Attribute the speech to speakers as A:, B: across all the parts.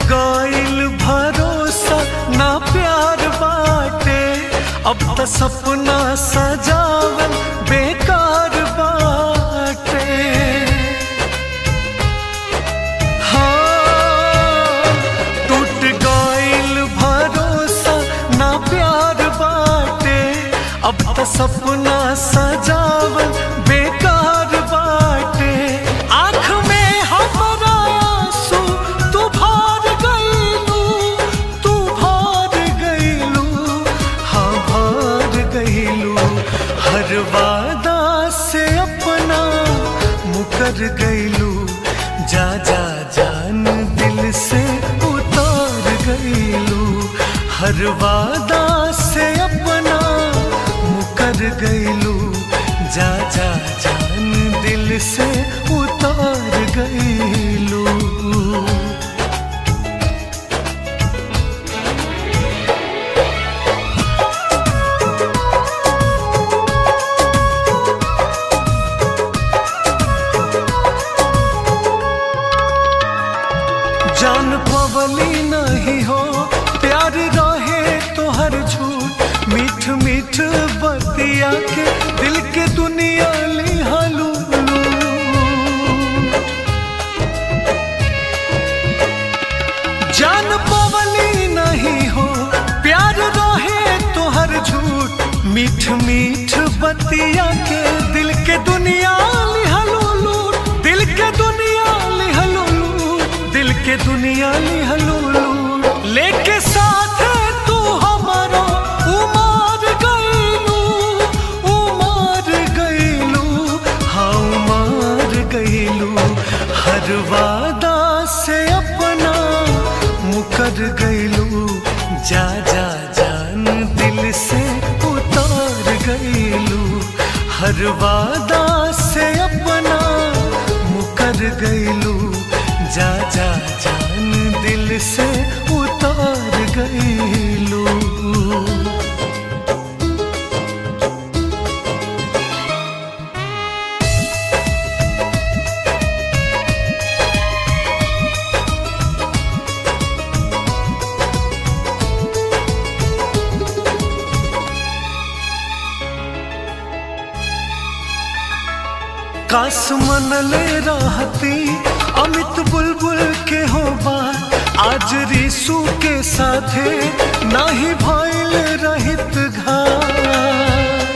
A: गईल भरोसा ना प्यार बाटे अब त सपना सजावल बेकार बाटे हाँ टूट गईल भरोसा ना प्यार बाटे अब त सपना सजावल बेकार बाटे आँख में हमरा आंसू तू भर गईलू तू भर गईलू हाँ भर गईलू हर वादा से अपना मुकर गईलू जा जा जान दिल से उतार गईलू हर वादा से अपना मुकर गईलू जा जा जान दिल से उतार गईलू जान पवली नहीं हो प्यार रहे तो हर झूठ मीठ मीठ बतिया के दिल के दुनिया लिहालू जान पवली नहीं हो प्यार रहे तो हर झूठ मीठ मीठ बतिया के दिल के दुनिया लिहलू लूट दिल के दुनिया लिहलू लूट दिल के दुनिया लिहलू लूट लेके साथ तू हमारा उमार गईलू उमार गईलू हाँ उमार गईलू हर वादा से अपना मुकर गईलू जा जा जान दिल से उतार गईलू हर वादा से अपना मुकर गईलू जा जा जान दिल से उतार गईलू काश मनले रहती अमित बुलबुल के हो बात आज रिसू के साथे नाही भइल रहित घात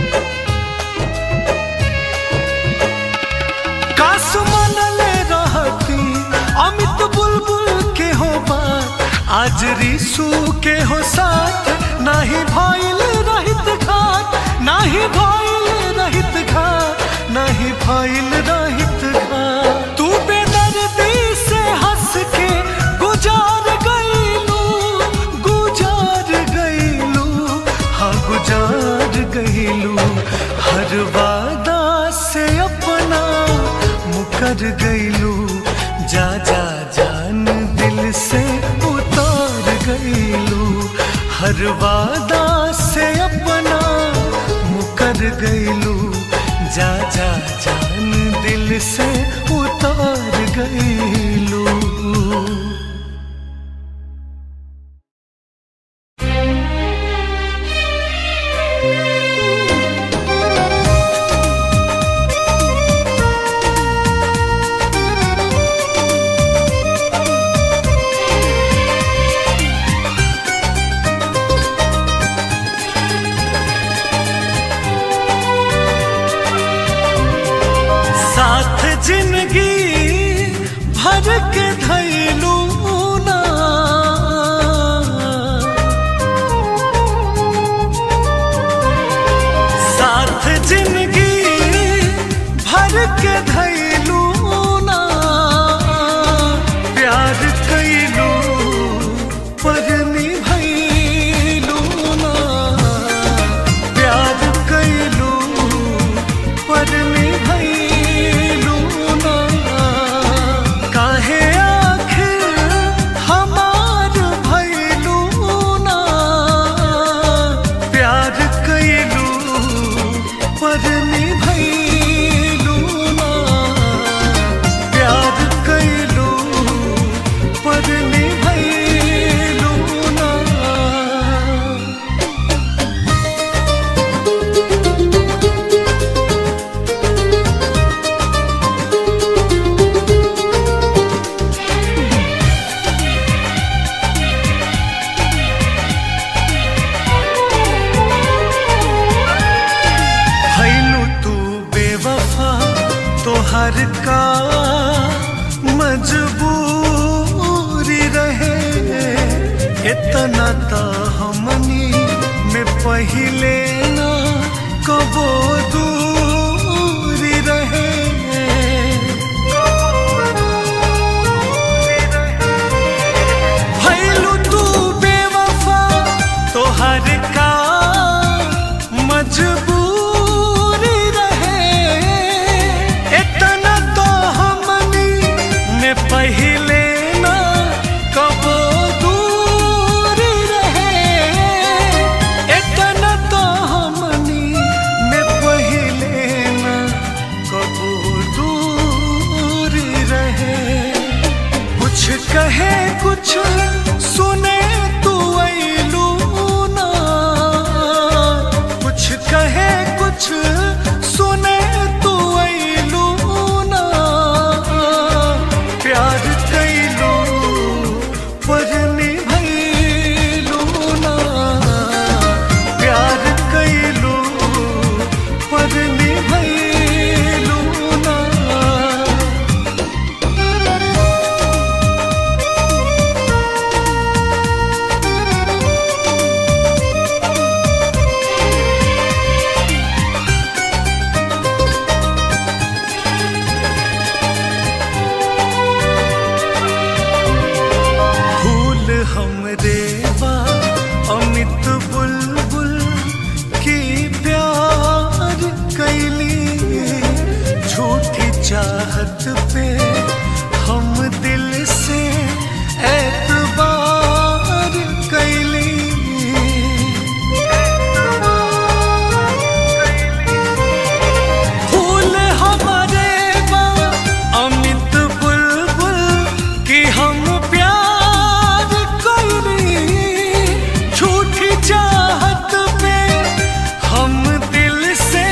A: काश मनले रहती अमित बुलबुल के हो बात आज रिसू के हो साथ नाही भइल रहित घात नाही भइल रहित घात नाही भइल रहित घात तू बेदर्दी से हंस के गुजार गईलू गुजार गईलू हाँ गुजार गईलू हर वादा से अपना मुकर गईलू जा जा जान दिल से उतार गईलू हर वादा से अपना मुकर गईलू जा जा जान दिल से उतार गईलू साथ जिंदगी भर के धैलू ना साथ जिंदगी भर के धैलू ना प्यार कैलू पर निभैलू ना प्यार कैलू पर निभैलू ना काहे आखिर हमार भैलू ना प्यार कैलू पर निभैलू ना तोहर का मजबूरी रहे इतना तो हमनी में पहिले ना कबो दूरी रहे भइलू तू बेवफा तोहर का मजबूरी रहे इतना तो हमनी में पहिले ना कबो दूरी रहे इतना तो हमनी में पहिले ना कबो दूरी रहे कुछ कहे कुछ सुने तू ऐलू ना कुछ कहे कुछ सुने तू ऐलू ना प्यार कैलू पर निभैलू ना प्यार कैलू पर निभैलू ना फूल हमरे बा अमित बुलबुल की प्यार कैली झूठी चाहत पे हम दिल से एतबार कैली फूल हमारे बा अमित बुलबुल की हम प्यार कैली झूठी चाहत पे हम दिल से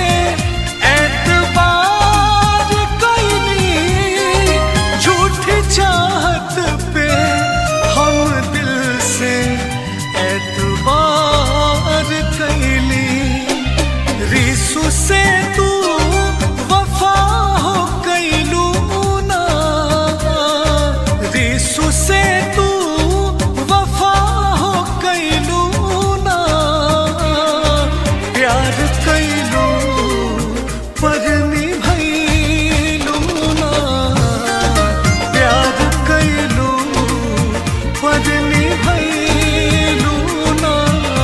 A: एतबार कैली झूठी चाहत पे हम दिल से एतबार कैली रिसु से तू वफा हो कैलू ना रिसु से तू वफा हो कैलू ना प्यार कैलू पर निभैलू ना प्यार कैलू पर निभैलू ना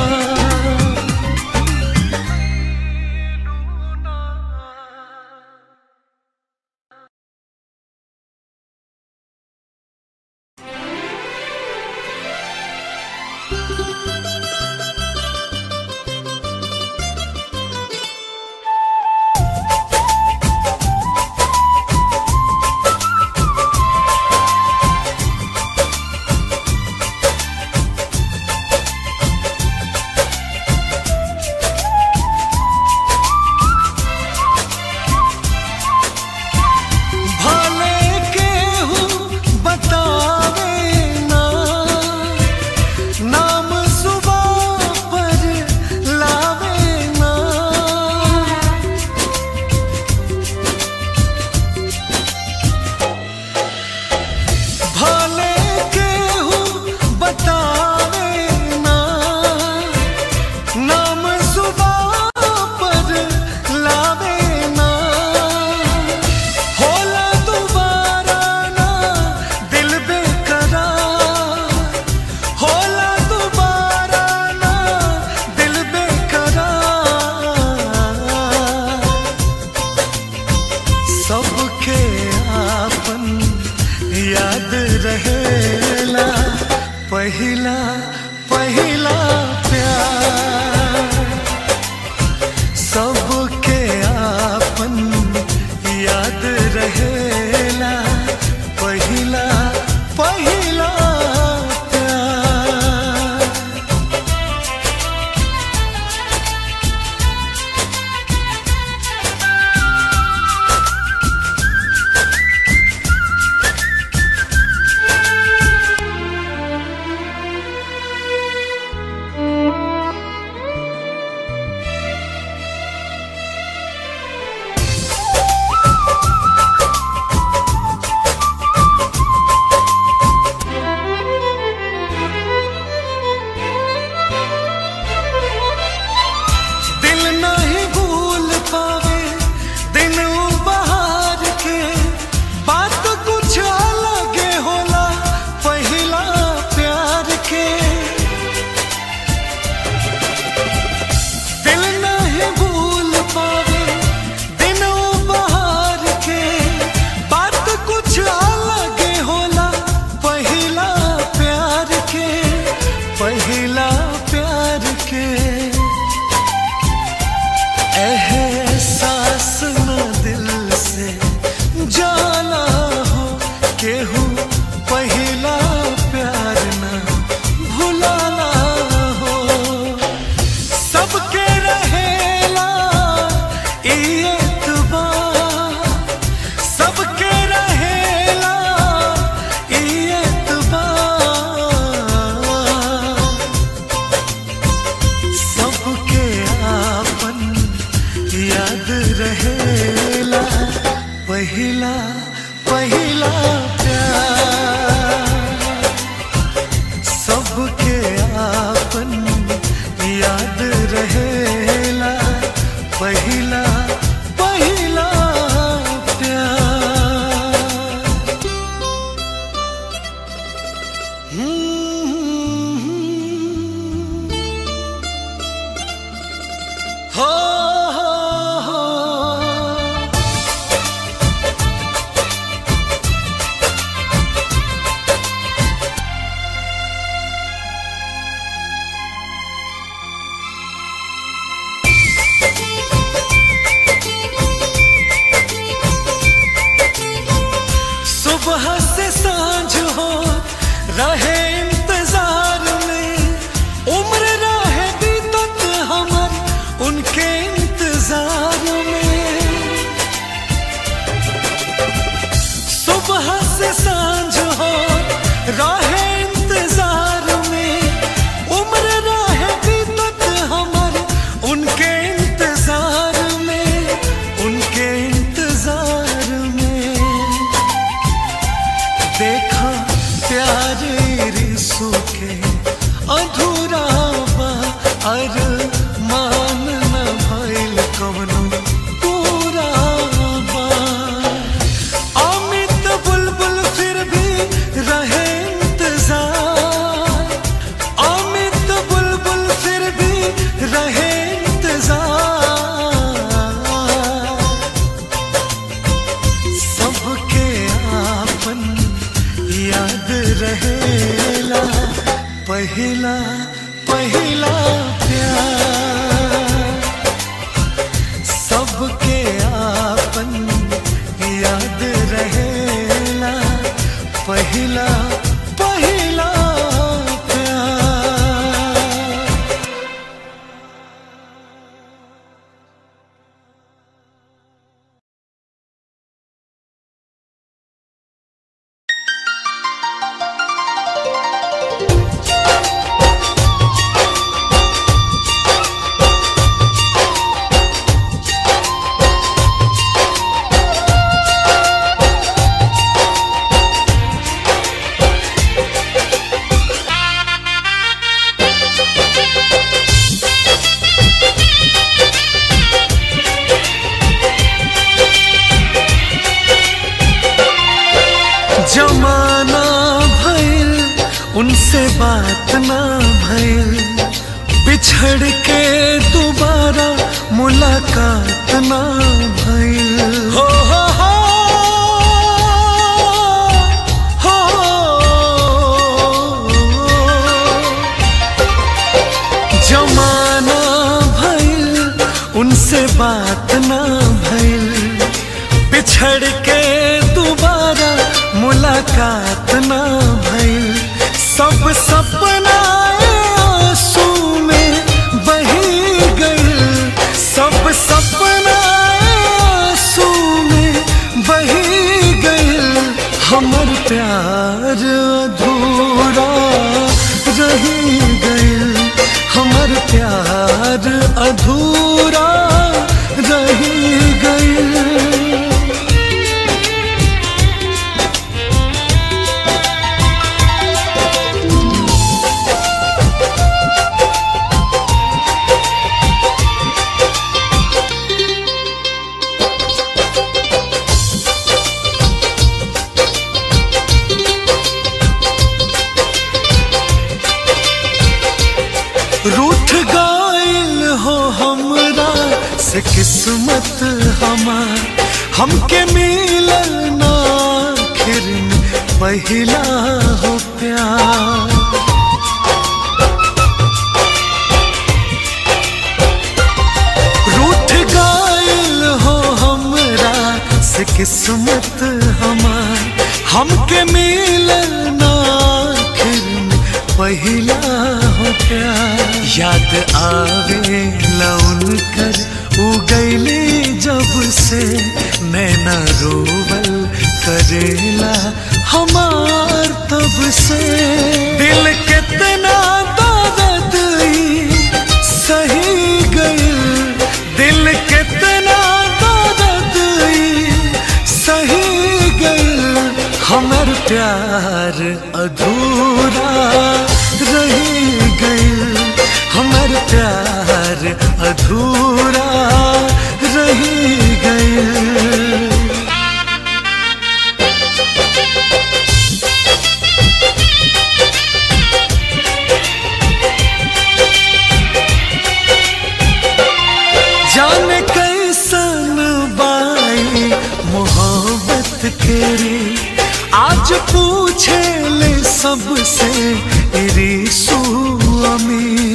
A: भले केहू बतावे ना नाम सुबह पर लावे ना भले केहू बतावे ना नाम सुबह पर लावे ना होला दोबारा ना दिल बेकरार होला दोबारा ना दिल बेकरार सबके आपन याद रहेला पहिला पहिला प्यार सबके आपन याद रहेला पहिला पहिला प्यार पहिला पहिला प्यार सबके आपन याद रहेला पहिला पहिला प्यार हम्म। हो हो हो सुबह से सांझ हो रहे इंतजार में उम्र रहे बीतत हमर उनके इंतजार में सुबह से सांझ हो रहे इंतजार में उम्र रहे बीतत हमर उनके इंतजार में उनके इंतजार में देखा प्यारे रिसू के अधूरा बा अर मान न भइल कवनो पूरा बा अमित बुलबुल फिर भी रहे इंतजार अमित बुलबुल फिर भी रहे इंतजार सबके आपन याद रहेला पहिला पहिला प्यार सबके आपन याद रहेला पहिला पहिला प्यार जमाना भइल उनसे बात ना भइल बिछड़ के दोबारा मुलाकात ना भइल हो हो हो हो जमाना भइल उनसे बात ना भइल बिछड़ के दोबारा मुलाकात ना भइल सब सपना आंसू में बही गइल सब सपना आंसू में बही गइल हमर प्यार अधूरा रही गइल हमर प्यार अधूरा रही गइल रूठ गइल हो हमरा से किस्मत हमार हमके मिलल ना आखिर में पहिला हो प्यार रूठ गइल हो हमरा से किस्मत हमार हमके मिलल ना आखिर में पहिला हो प्यार याद आवे लौन कर उगैली जब से नैना रोवल करेला हमार तब से दिल कितना दर्द ई सही गइल दिल कितना दर्द ई सही प्यार अधूरा रही गई हमार प्यार अधूरा रही गई जाने कैसन बाई मोहब्बत केरी आज पूछे ले सबसे रिसू अमी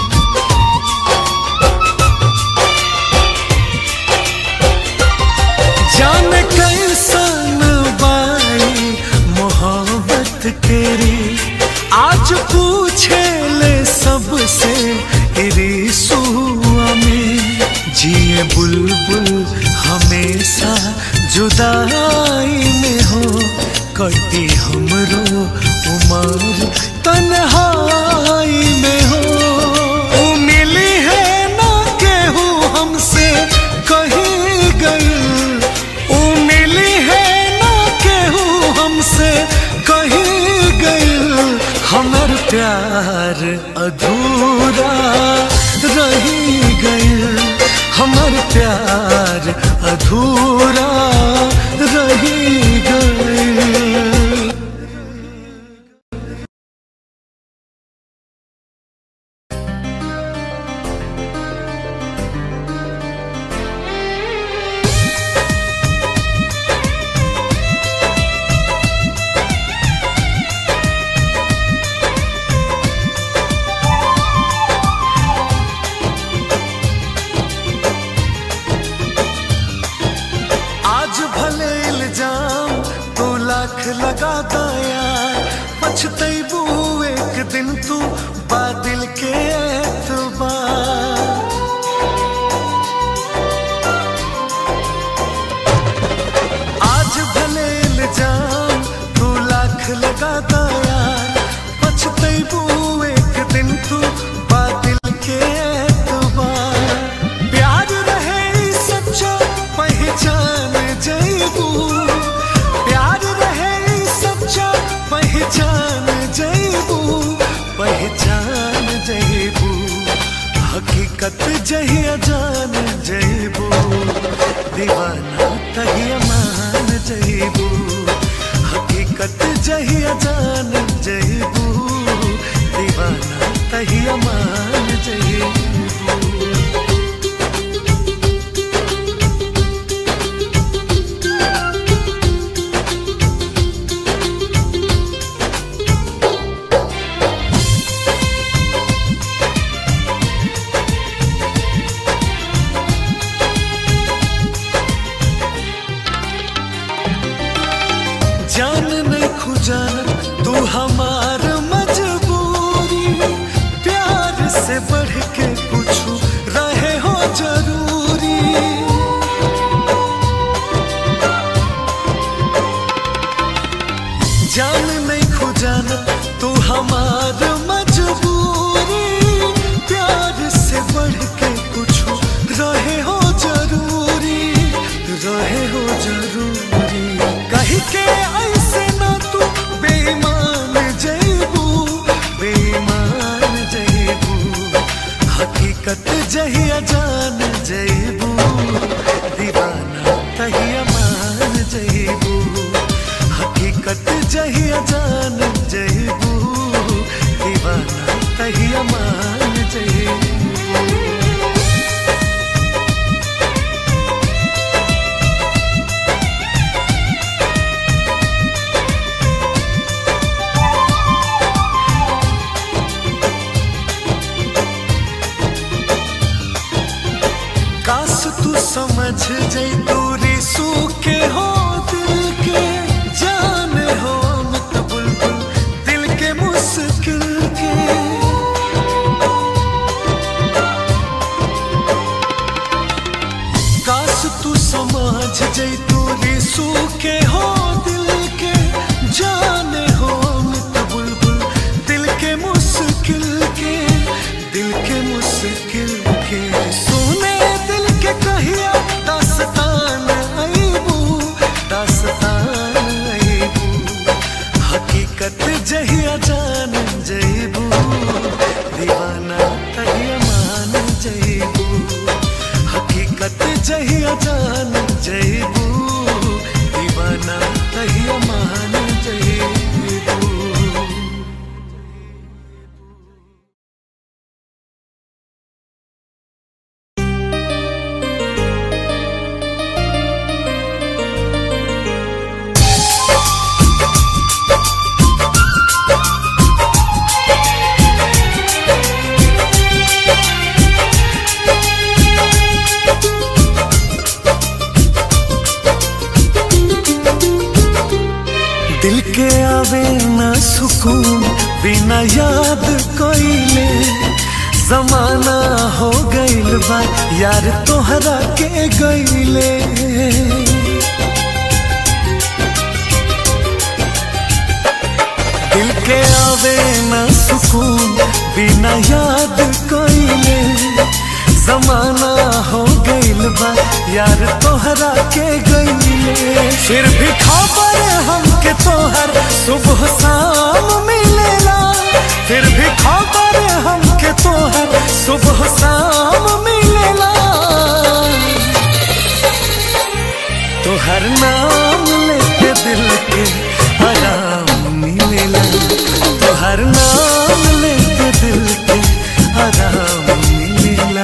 A: जाने कैसन बाई मोहब्बत केरी आज पूछे ले सबसे रिसू में जिए बुलबुल हमेशा जुदाई में हो कटी हमरो उमर तन्हाई में हो उ मिली है ना केहू हमसे कहीं गई उ मिली है ना केहू हमसे कहीं गई हमर प्यार अधूरा रही गई हमर प्यार अधूरा रही गई आज भले इल्जाम तू लाख लगा दया पछतैबू एक दिन तू बादल के एतबार आज भले इल्जाम तू लाख लगा दया पछतैबू एक दिन तू बादल के एतबार प्यार रहे ई सच्चा पहचान जैबू प्यार रहे ई सच्चा पहचान जैबू पहचान जैबू हकीकत जहिया जान जैबू दीवाना तहिया मान जैबू हकीकत जहिया जान जैबू दीवाना तहिया मान जैबू जान नहीं खुजान तू हमार मजबूरी प्यार से बढ़ के कुछ रहे हो जरूरी जान नहीं खुजान तू हमार मजबूरी प्यार से बढ़ के कुछ रहे हो जरूरी रहे हो जरूरी कही के ऐसे ना तू बेईमान जैबू बेईमान जैबू हकीकत जहिया जान जैबू दीवाना तहिया मान जैबू हकीकत जहिया जान जैबू दीवाना तहिया मान जैबू काश तू समझ जई दूरी सूखे हो दिल के जान हो मत बुलबुल दिल के मुश्किल के काश तू समझ जई दूरी सूखे हो दिल के जान हो मत बुलबुल दिल के मुश्किल के दिल के मुश्किल के सुने दिल के कहिया दास्तान अईबू दास्तान अईबू दिल के आवे ना सुकून बिना याद कोइले जमाना हो गइल बा यार तोहरा के गइले दिल के आवे ना सुकून बिना याद कोइले जमाना हो गइल बा यार तोहरा के गइले फिर भी खबर हमके तोहर सुबह शाम मिलेला फिर भी खबर हमके तोहर सुबह शाम मिलेला तोहर नाम लेके दिल के आराम मिलेला तोहर नाम लेके दिल के आराम मिलेला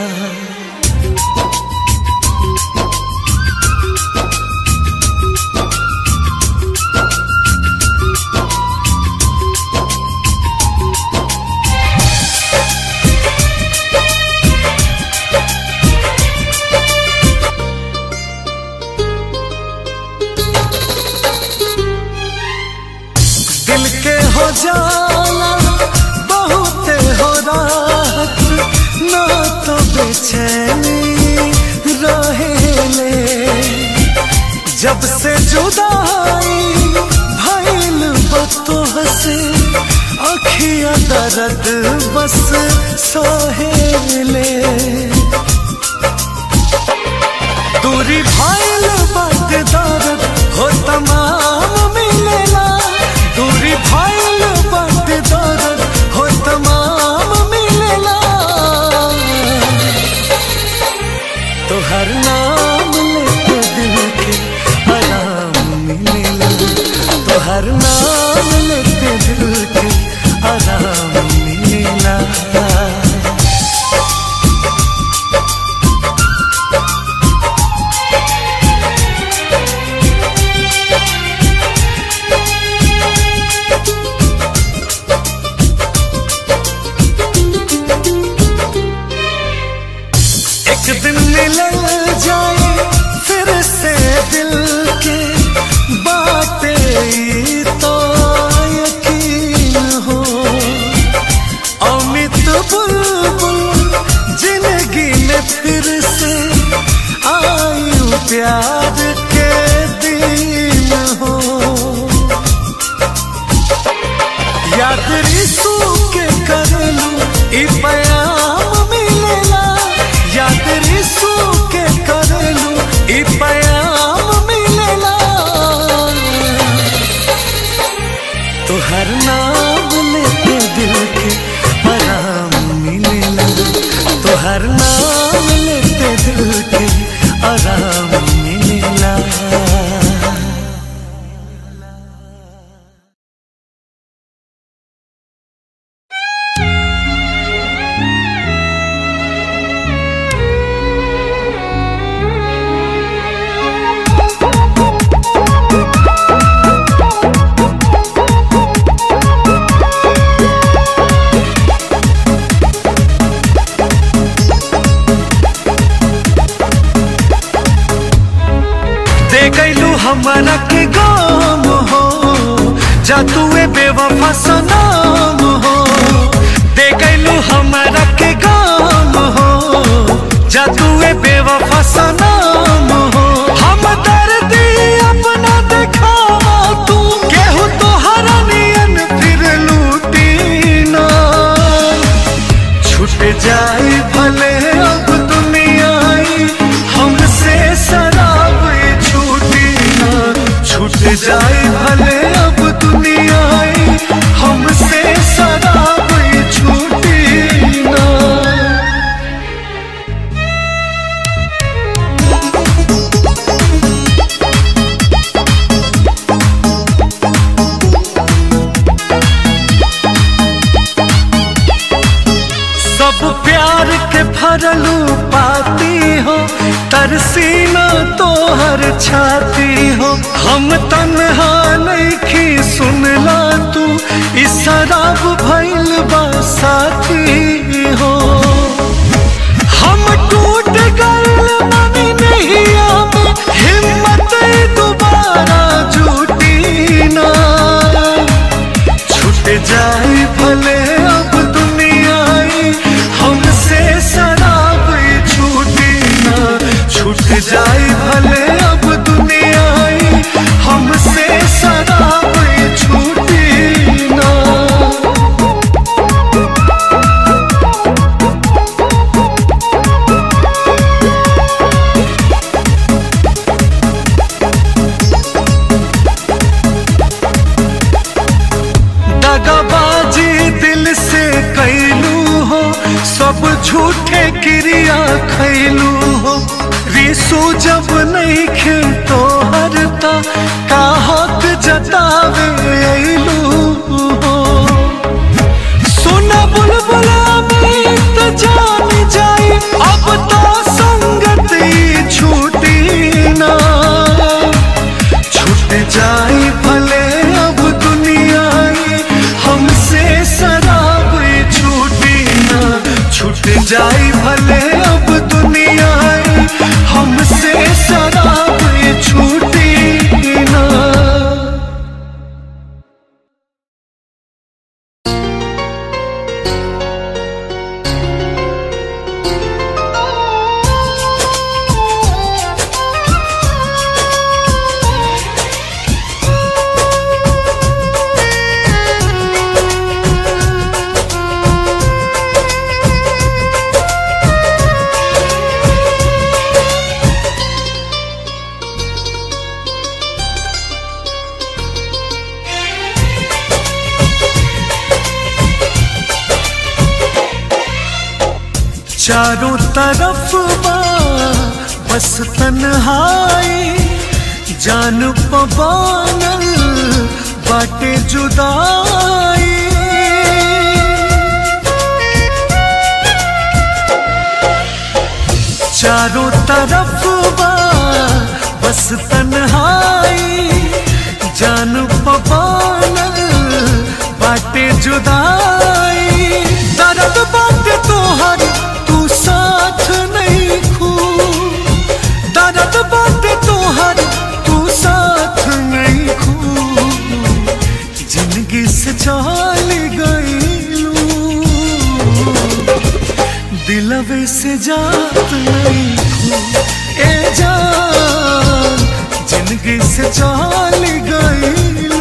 A: दिल के हो जाला बहुत हो राहत ना तो बेचैनी रहेले जब से जुदाई भइल बतो हसे अखिया दर्द बस सहेले दूरी भइल बात दर्द हो तमाम मिलेला दूरी भइल बात दर्द हो तमाम मिलेला तोहर नाम लेके दिल के आराम मिलेला तोहर नाम लेके दिल के आराम मिलेला एक दिन मिल जाए फिर से दिल के बातें तो यकीन हो अमित बुलबुल जिंदगी में फिर से आयु प्यार के दिन हो याद रिसू के करलू ई पयाम मिलेला याद रिसू के करलू ई पयाम मिलेला तोहर नाम लेके दिल के आराम मिलेला तोहर नाम लेके दिल के आराम मिलेला दे गईलू हमारा के गाम हो जा तुए बेवफा सनाम हो दे गईलू हमारा के गाम हो जा तुए बेवफा सनाम हो हम दर्दी अपना दिखावा तू केहू तो हरनियन फिर लूटी ना छूट जाए भले अब दुनिया आई, हमसे शराब ये छूटी ना छूट जाए भले अब दुनिया आई, हमसे शराब ये छूटी ना सब प्यार के भरलू पाती हो तरसीना तो हर छाती हो हम तन्हा नहीं सुनला तू इस शराब भइल बा साथी हो हम टूट गए मनी नहीं आमे हिम्मत दोबारा जुटी ना सूजब नहीं खे तो हरता का हक जतावे अइलू हो सुना बुलबुल अमित जान जाई अब तो संगत ही छूटी ना छूट जाई भले अब दुनिया ही हमसे शराब ही छूटी ना छूट जाई भले अब दुनिया ही हमसे शराब ही छूटी ना चारों तरफ बा बस तन्हाई जान पबानल बाटे जुदाई चारों तरफ बा बस तन्हाई जान पबानल बाटे जुदाई दर्द बाटे तोहर तू साथ नहीं खू दर्द बाटे तोहर तू साथ नहीं खू जिंदगी से चल गईलू दिलवे से जात नहीं खू ए जान जिंदगी से चल गईलू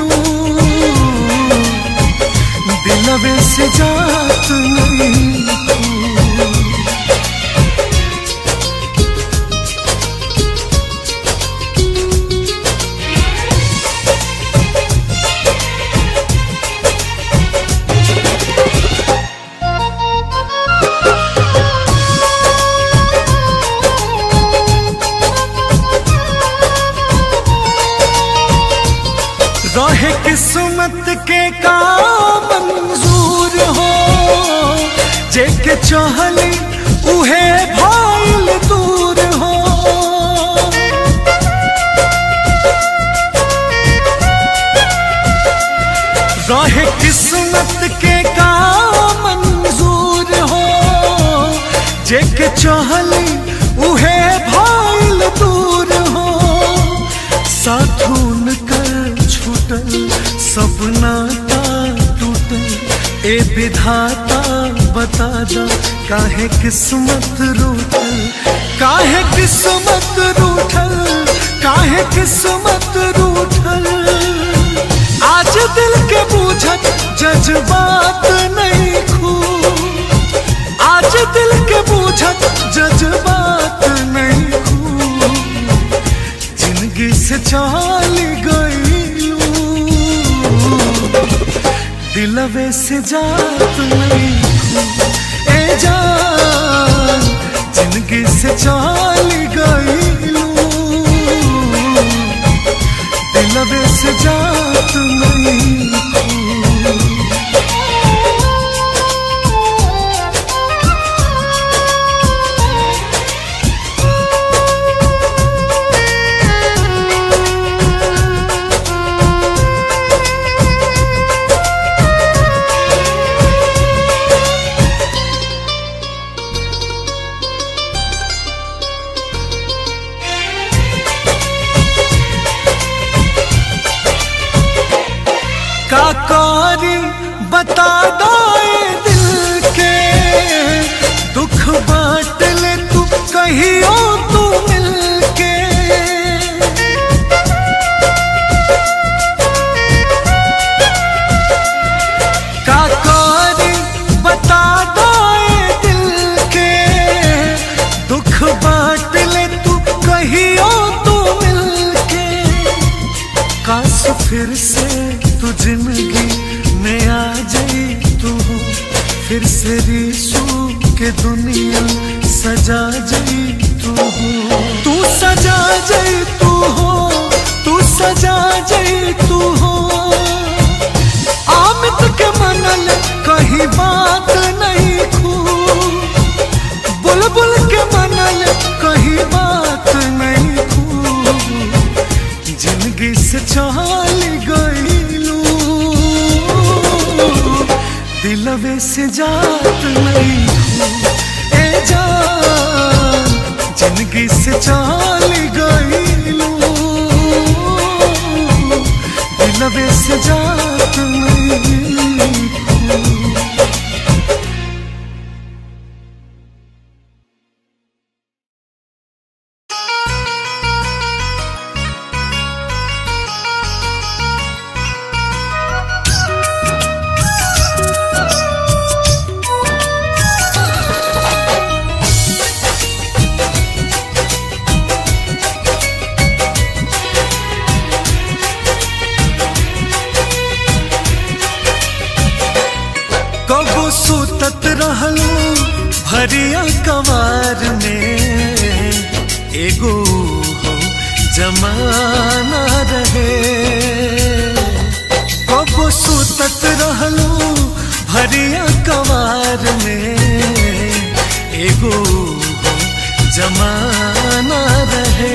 A: दिलवे से जात नहीं खू रहे किस्मत के का मंजूर हो जेके चहली उहे भाईल दूर हो रहे किस्मत के का मंजूर हो जेके चहली उहे भाईल दूर हो साथून कर छूटल सपना का टूटल ए विधाता बता जा काहे किस्मत रूठल काहे किस्मत रूठल काहे किस्मत रूठल आज दिल के बूझत जज्बात नहीं खू आज दिल के बूझत जज्बात नहीं खू जिंदगी से चल गईलू दिलवे से जात नहीं खू ए जान जिंदगी से चल गईलू दिलवे से जात नहीं खू का कारी बता दाए दिल के दुख बांट ले तू कहियो तू मिल के का कारी बता दाए दिल के दुख बांट ले तू कहियो तू मिल के काश फिर से तू जिंदगी में आ जाई तू फिर से रीसू के दुनिया सजा जाई तू तू सा जाई तू हो तू सजा जाई तू हो आमित के मनल कहीं बात नहीं खू बुलबुल के मनल कहीं बात नहीं खू जिंदगी से चल गईलू दिलवे से जात नहीं खू ए जान जिंदगी से चल गईलू दिलवे से जात नहीं खू कबो सुतत रहलू भरिया कवार में एगो हो जमाना रहे कबो सुतत रहलू भरिया कवार में एगो हो जमाना रहे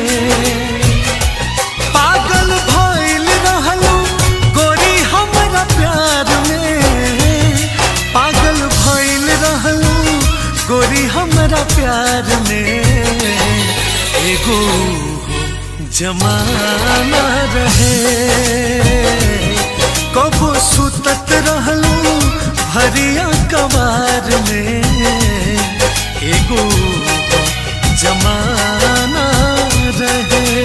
A: पागल भइल रहलू गोरी हमरा प्यार में पागल भइल रहलू गोरी हमरा प्यार में एगो जमाना रहे कबो सुतत रहलू भरिया कवार में एगो जमाना रहे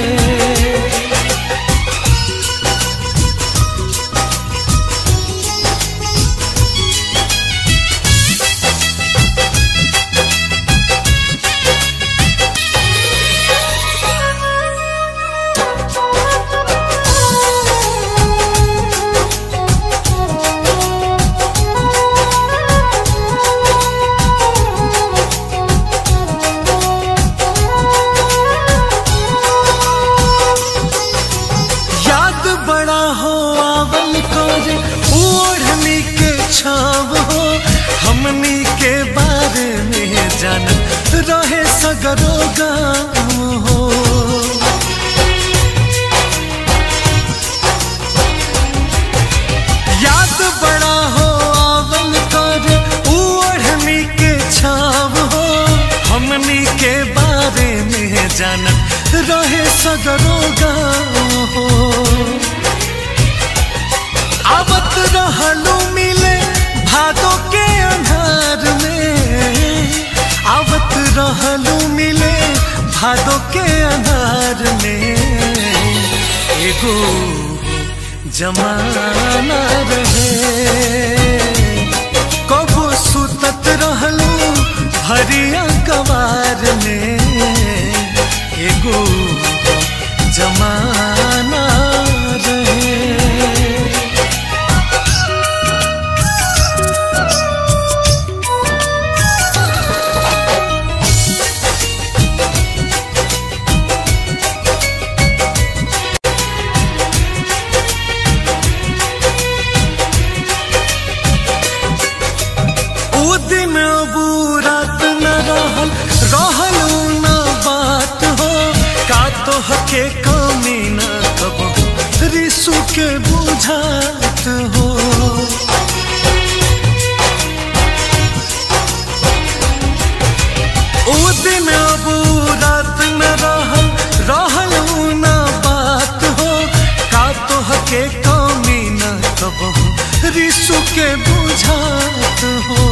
A: याद बड़ा हो आवल कर ओढ़नी के छाव हो हमनी के बारे में जानत रहे सगरो गाम हो याद बड़ा हो आवल कर ओढ़नी के छाव हो हमनी के बारे में जानत रहे सगरो गाम हो आवत रहलू मिले भादो के अंधार में आवत रहलू मिले भादो के अंधार में एगो जमाना रहे कबो सुतत रहलू हरिया कवार में एगो जमाना रहे ओ दिन अबू रात न रहल रहलू न बात हो का तो हके कमी न कब रिसु के बुझात हो ओ दिन अबू रात न रहल रहलू न बात हो का तो हके कमी न कब रिसु के बुझात हो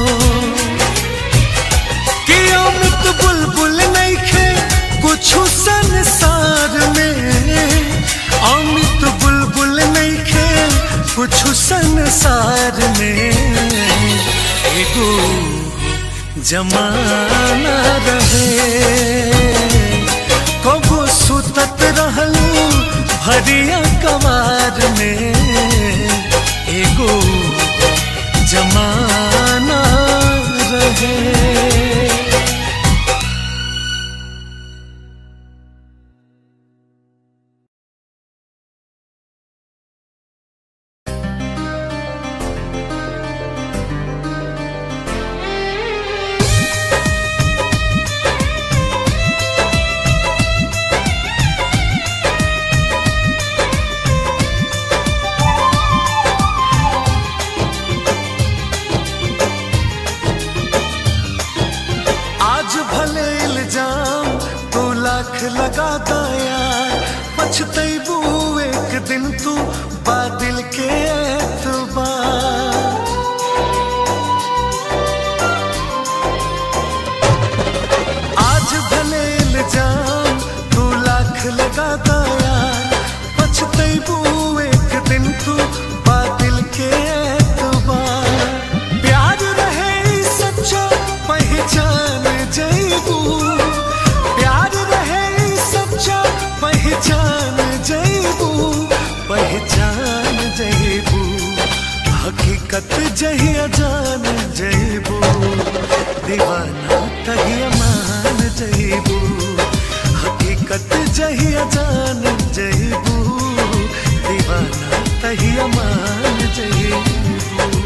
A: कि अमित बुलबुल नहीं खे कुछ संसार में अमित बुलबुल नहीं खे कुछ संसार में एगो जमाना रहे कबो सुतत रहलू भरिया कवार में एगो जमाना रहे दिन तू बादल के एतबार आज भले इल्जाम तू लाख लगा यार पछतैबू एक दिन तू बादल के एतबार प्यार रहे ई सच्चा पहचान जैबू प्यार रहे ई सच्चा पहचान जैबू पहचान जैबू हकीकत जहिया जान जैबू दीवाना तहिया मान जैबू हकीकत जहिया जान जैबू दीवाना तहिया मान जैबू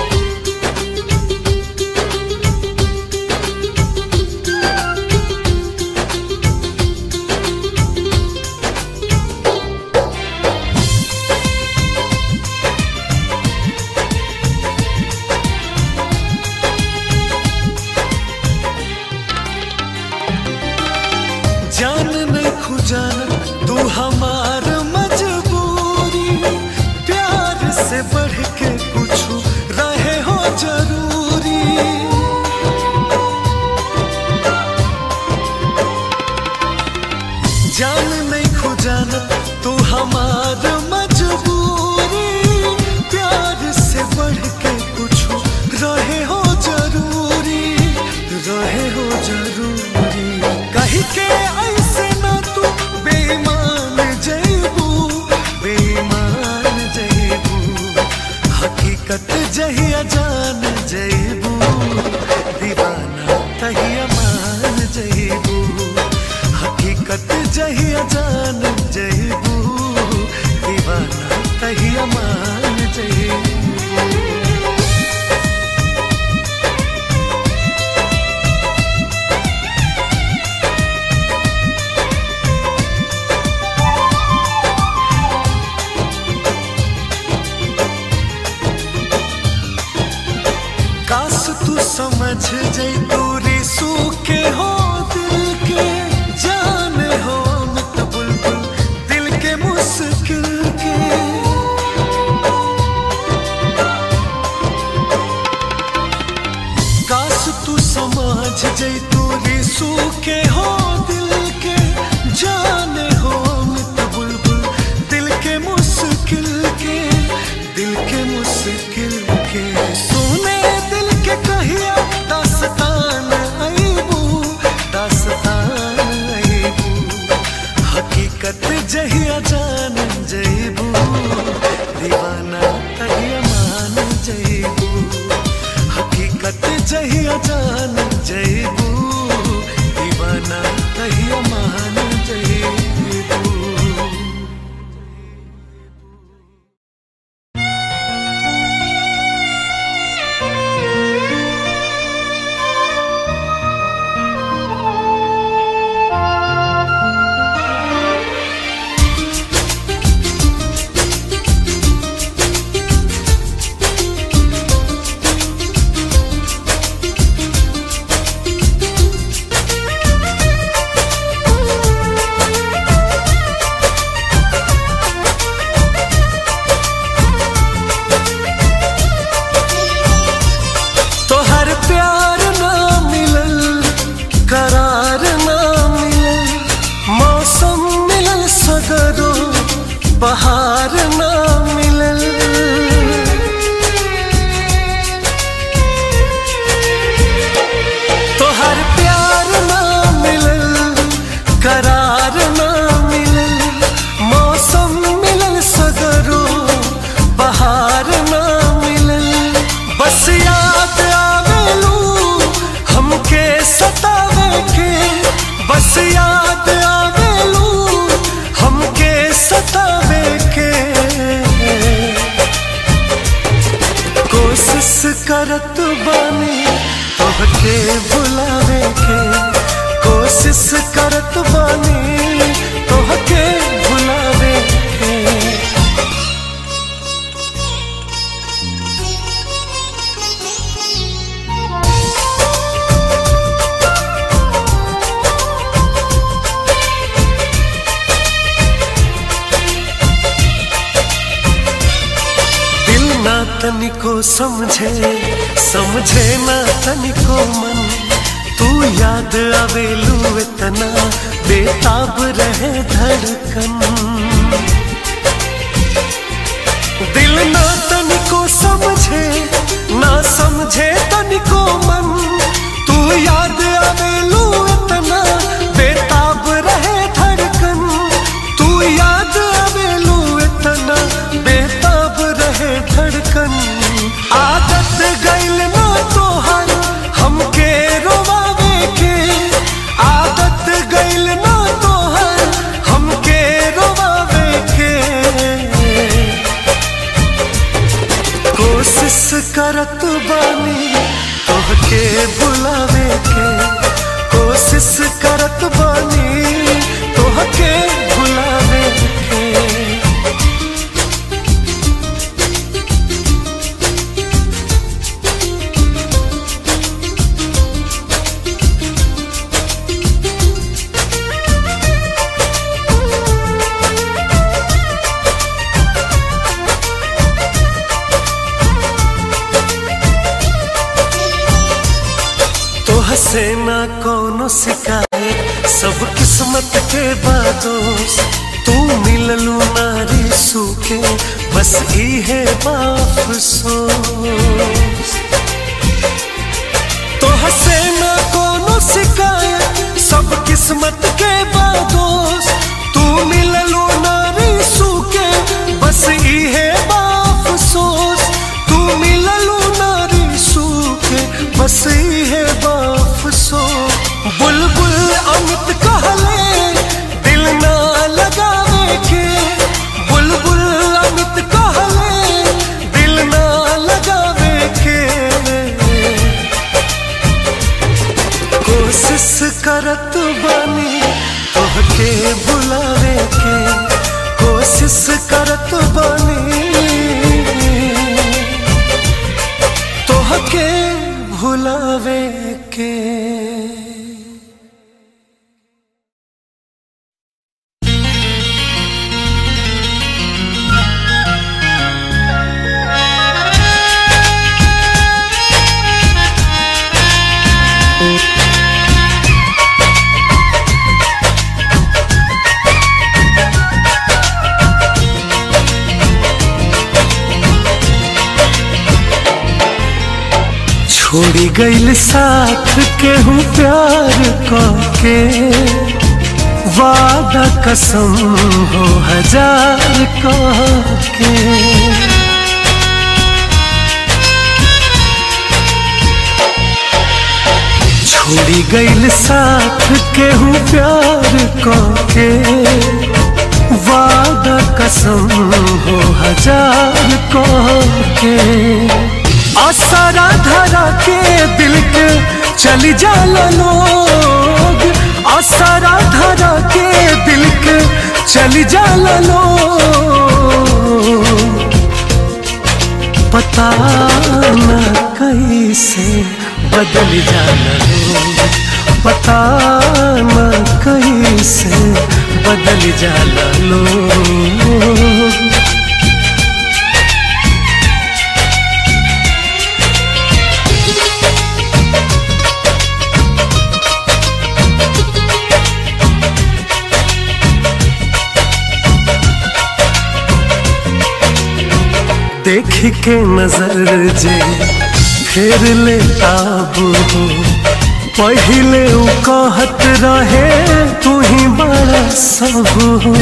A: जान नहीं खुजान तू हमार मजबूरी प्यार से बढ़ के कुछ रहे हो जरूरी जान नहीं खुजान तू हमार मजबूरी प्यार से बढ़ के कुछ रहे हो जरूरी रहे हो जरूरी कही के ऐसे ना तू बेईमान जैबू बेईमान जैबू हकीकत जहिया जान जैबू दीवाना तहिया मान जैबू हकीकत जहिया जान जैबू दीवाना तहिया मान जैबू काश तू समझ जई दूरी सूखे हो दिल के जाने हो मत बुलबुल दिल के मुश्किल के काश तू समझ जई दूरी सूखे हो दिल के जाने हो मत बुलबुल दिल के मुश्किल के दिल के मुश्किल के सुने दिल के कहिया दास्तान अईबू दास्तान अईबू हकीकत जहिया जान जईबू दीवाना तहिया मान जईबू हकीकत जहिया जान जईबू दीवाना तहिया मान जईबू तोहर प्यार ना मिलल करार ना मिलल मौसम मिलल सगरो बहार ना मिलल तोहर प्यार ना मिलल करार ना मिलल मौसम मिलल सगरो बहार ना मिलल बस याद आवेलू हमके सतावे के बस याद आवेलू हमके सतावे के कोशिश करत बानी तोहके भुलावे के कोशिश करत बानी तोहके भुलावे के तनिको समझे समझे ना तनिको मन तू याद आवेलू इतना बेताब रहे धड़कन दिल ना तनिको समझे ना समझे तनिको मन तू याद आवेलू इतना बेताब रहे धड़कन तू याद आवेलू इतना बेताब रहे धड़कन आदत गइल ना तोहर हमके रोवावे के आदत गइल ना तोहर हमके रोवावे के कोशिश करत बानी तोहके बुलावे के कोशिश करत बानी तोहके बुलावे के तो हसे ना कोनो शिकायत सब किस्मत के बादोस तू मिललू नारी सूखे बस इहे बाफसोस तो हसे ना कोनो शिकायत सब किस्मत के बादोस तू मिललू नारी सूखे बस इहे बाफसोस तू मिललू नारी सूखे बस इहे बाफसोस बुलबुल अमित कहले दिल ना लगावे के बुलबुल अमित कहले दिल ना लगावे के कोशिश करत बानी तोहके बुलावे के कोशिश करत बानी तोहके भुलावे के छोड़ी गईल साथ के हूँ प्यार के वादा कसम हो हजार के छोड़ी गईल साथ के हूँ प्यार के वादा कसम हो हजार के असरा धरा के दिल के चली जाला लोग असरा धरा के दिल के चली जाला लोग पता न कैसे बदल जाला लोग पता न कैसे बदल जाला लोग देख के नजर जे फेर ले आबू हो पहिले उ कहत रहे तू ही बड़ा सब हो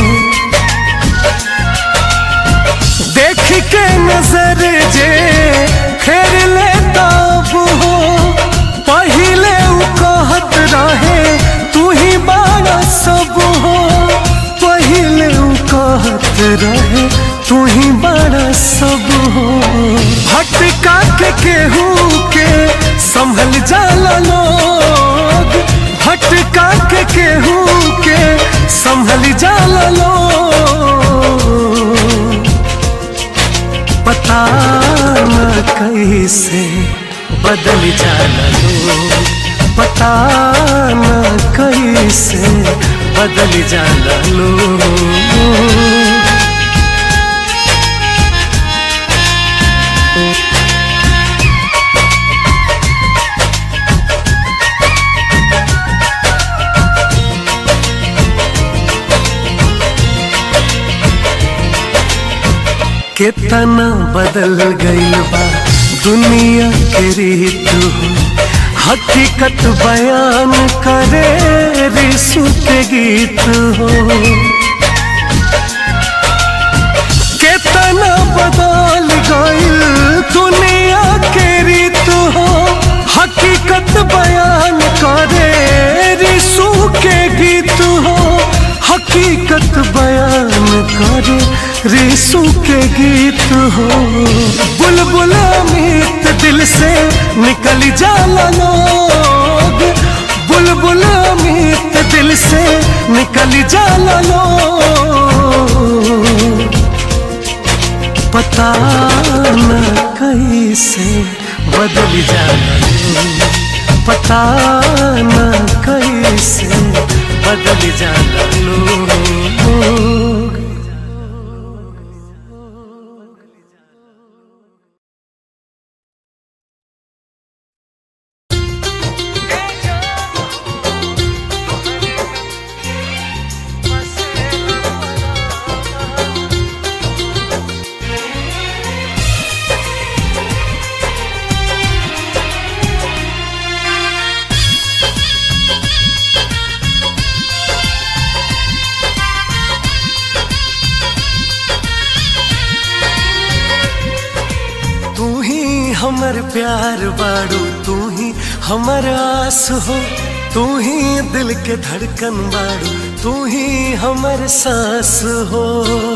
A: देख के नजर जे फेर ले आबू हो पहिले उ कहत रहे तू ही बड़ा सब हो पहिले उ कहत रहे तू ही बड़ा सब हो भटका के केहू के संभल जाला लोग भटका के केहू के संभल जाला लोग पता न कैसे बदल जाला लोग पता न कैसे बदल जाला लोग कितना बदल गईल बा दुनिया के रीत हो हकीकत बयान करे रिसु के गीत हो कितना बदल गईल दुनिया के रीत हो हकीकत बयान करे रिसु के गीत हो हकीकत बयान करे रिसु के गीत हो बुलबुल अमित दिल से निकल जाला लोग बुलबुल अमित दिल से निकल जाला लोग पता न कैसे बदल जाला लोग पता न कैसे बदल जाला लोग तू ही हमर प्यार बाड़ू तू ही हमर आस हो तू ही दिल के धड़कन बाड़ू तू ही हमर सांस हो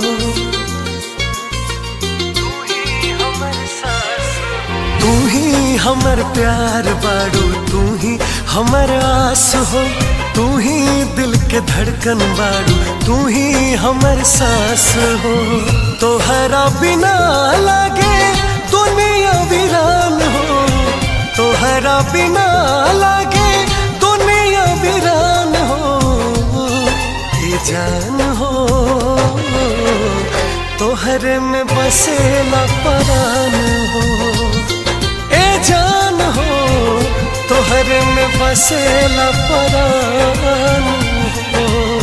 A: तू ही हमर प्यार बाड़ू तू ही हमर आस हो तू ही दिल के धड़कन बाड़ू तू ही हमर सांस हो तोहरा बिना लागे दुनिया वीरान हो तोहरा बिना लागे दुनिया वीरान हो ये जान हो तोहरे में बसेला परान हो ए जान हो तोहरे में बसेला परान हो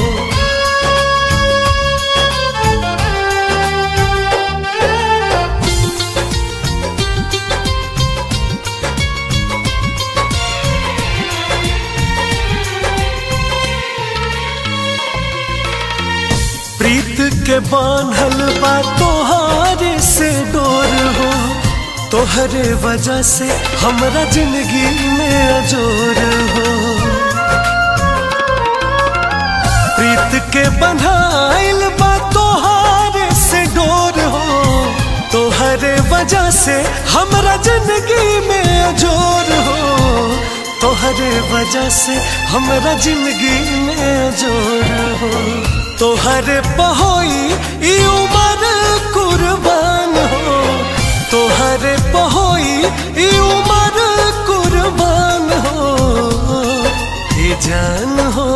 A: प्रीत के बांधल बा तोहारे से डोर हो तोहरे वजह से हमरा जिंदगी में अजोर हो प्रीत के बंधाइल बा तोहारे से डोर हो तोहरे वजह से हमरा जिंदगी में अजोर हो तोहरे वजह से हमरा जिंदगी में अजोर हो तोहरे पहोई ई उमर कुर्बान हो तोहरे पहोई ई उमर कुर्बान हो ये जान हो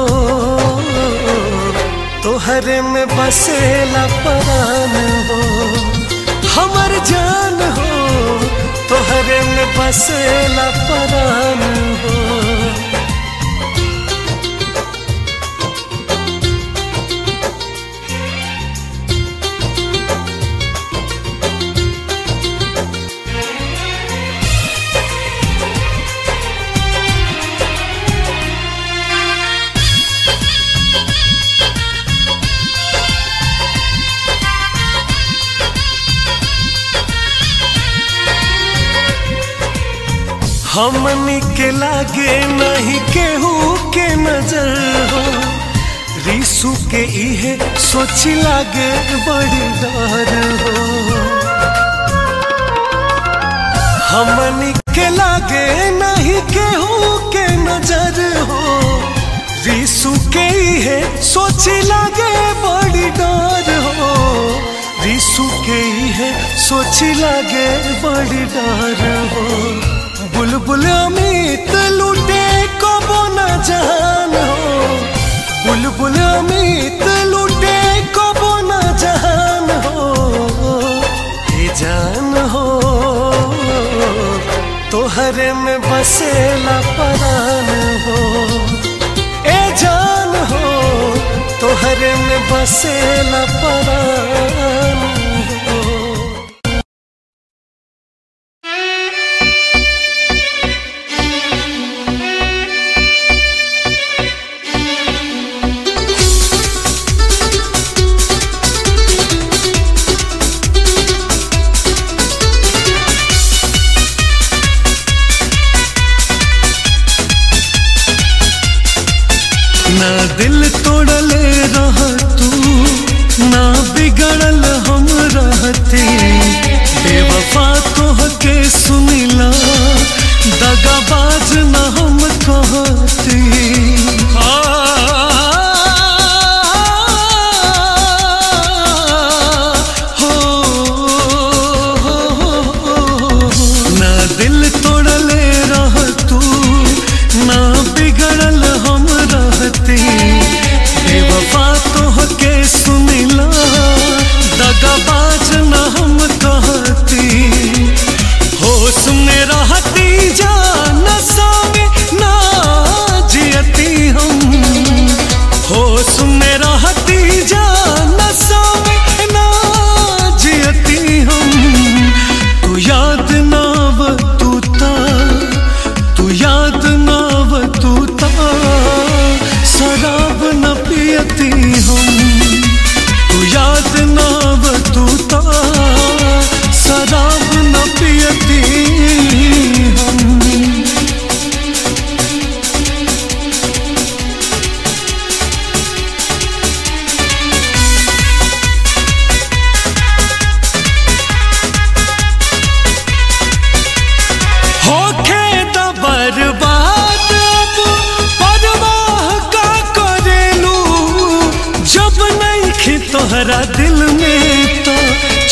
A: तोहरे में बसेला परान हो हमर जान हो तोहरे में बसेला परान हो हमनी के लागे नहीं केहू के नजर हो रिसु के इहे सोची लागे बड़ी डर हो हमनी के लागे नहीं केहू के नजर हो रिसु के इहे सोची लागे बड़ी डर हो रिसु के इहे सोची लागे बड़ी डर हो बुलबुल अमित लूटे कबो न जान हो बुलबुल अमित लूटे कबो न जान हो ये जान हो तोहरे में बसेला परान हो ए जान हो तोहरे में बसेला परान हो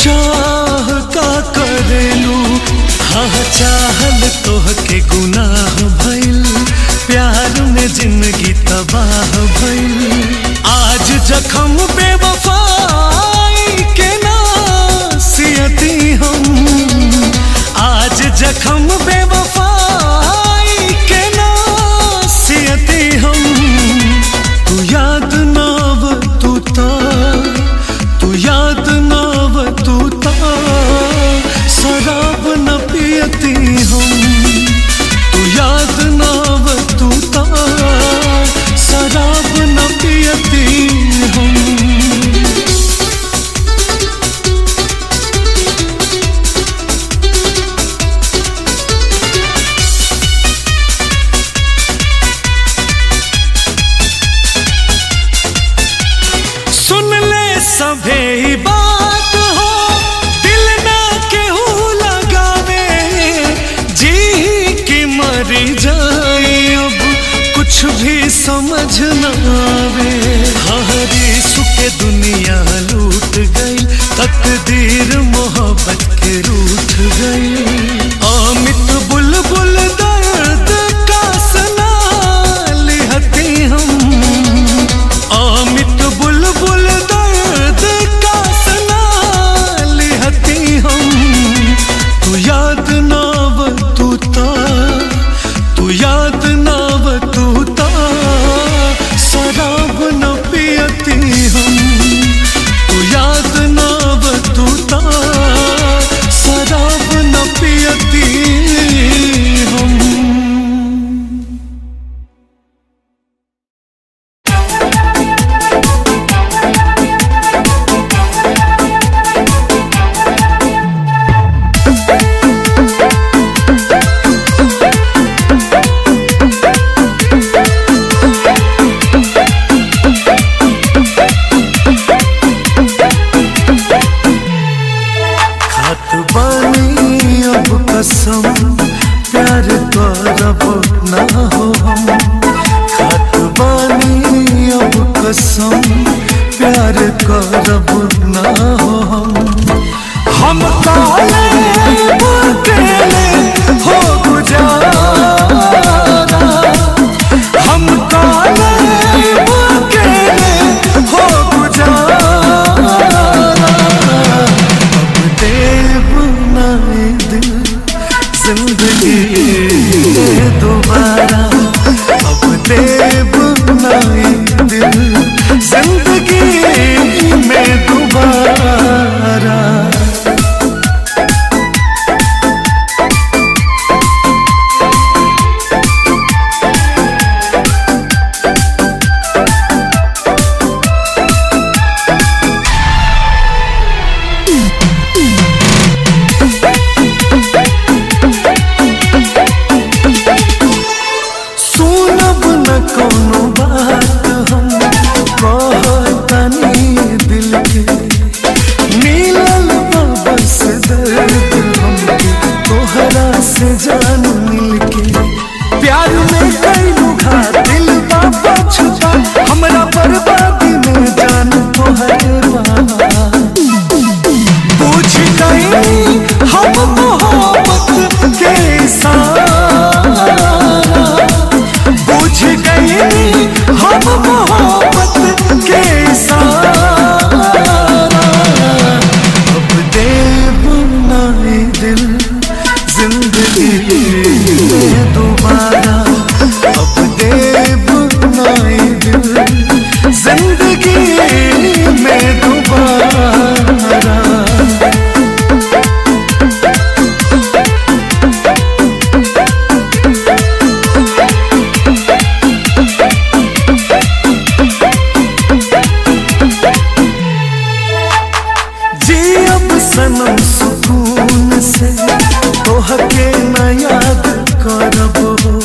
A: चाह का करेलू हाँ चाहल तोहके गुनाह भइल प्यार में जिंदगी तबाह भइल आज जखम बेवफाई के नासियती हम आज जखम बेवफाई के नासियती हम तू याद नाव तू ता तू याद नाव तू ता शराब न पियती हम तू याद नाव तू ता शराब न पियती हम सुन ले सभे ही बात हो दिल ना केहू लगावे जी की मरी जाए अब कुछ भी समझ न आवे हरी सुके दुनिया लूट गई तकदीर मोहब्बत के रूठ गई अमित बुलबुल दर्द का सना लिहती हम अमित बुलबुल दर्द का सना लिहती हम तू याद नाव तू ता तू याद नाव तू ता शराब न पियती हम तू याद नाव तू ता शराब न पियती हम खात बानी अब कसम प्यार करब ना हो हम खात बानी अब कसम प्यार करब ना हो हम हम काले अकेले हो गुजारा हम काले अकेले हो गुजारा अब देव नाए दिल जिंदगी में दोबारा अब देव नाए दिल जिंदगी में दोबारा सुनब न कोनो बात हम कहतनी दिल के मिलल बा बस दर्द हमके तोहरा से जान मिल के प्यार में कैलू घात दिल बा पछुता हमरा बर्बादी में जान तोहर बा बुझ गई हम मोहब्बत के सारा बुझ गई हम मोहब्बत के सारा अब देव नाए दिल जिंदगी में दोबारा अब देव नाए दिल जिंदगी में दोबारा जी अब सनम सुकून से तोहके न याद करब हो